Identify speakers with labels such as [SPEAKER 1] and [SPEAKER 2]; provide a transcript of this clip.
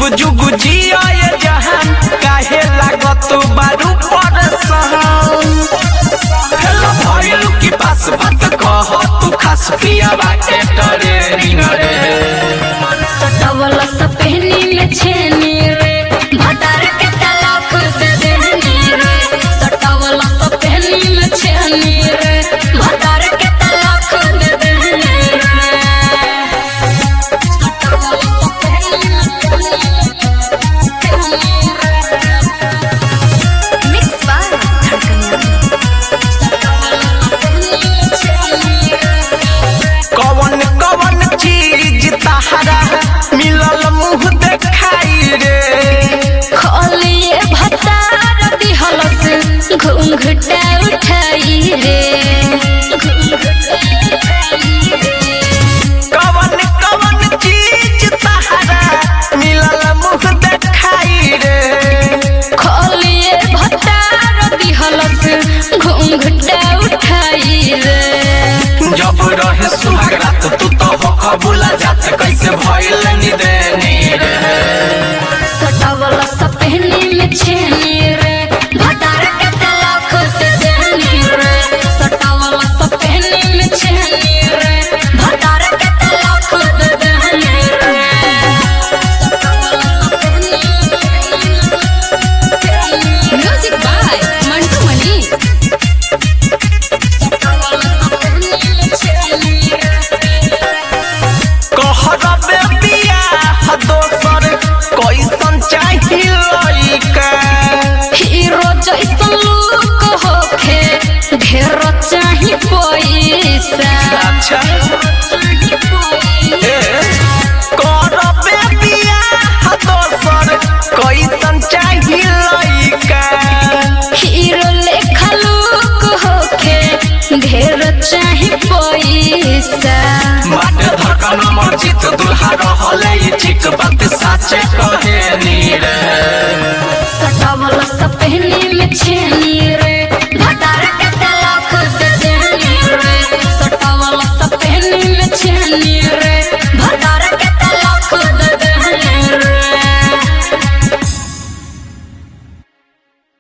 [SPEAKER 1] जुग जुग जिया ये जहान काहे लागत बारू परसान हेलो भइलू की पास बात कह तू खास पिया बाटे डरे रे
[SPEAKER 2] सटवला सपहनी में छेनी रे भतार के तलाक दे देनी रे सटवला सपहनी में छेनी रे भतार के तलाक दे देनी रे सटवला सपहनी में छेनी रे मिक्स बार सटवला सपहनी में छेनी रे
[SPEAKER 1] कवन कवन चीज तहरा मिलल मुंह देखाई रे
[SPEAKER 2] खोलिए भतार दिहलस घुंघटा उठाई रे
[SPEAKER 1] कवन कवन चीज तहरा मिलल मुंह देखाई रे
[SPEAKER 2] खोलिए भतार दिहलस घुंघटा उठाई रे
[SPEAKER 1] जब रहे सुहाग रात तू तो हो कबूला जात कैसे भइल निदेनी रे
[SPEAKER 2] सटावला सपहनी में छेनी रे भतार के तलाक दे देनी रे सटावला सपहनी में छेनी रे भतार के तलाक दे देनी रे म्यूजिक बाय मंटू मनी
[SPEAKER 1] कहर बेबिया दोसर कैसन चाही लइका
[SPEAKER 2] हीरो जैसन लुक होखे ढेर चाही पैसा
[SPEAKER 1] अच्छा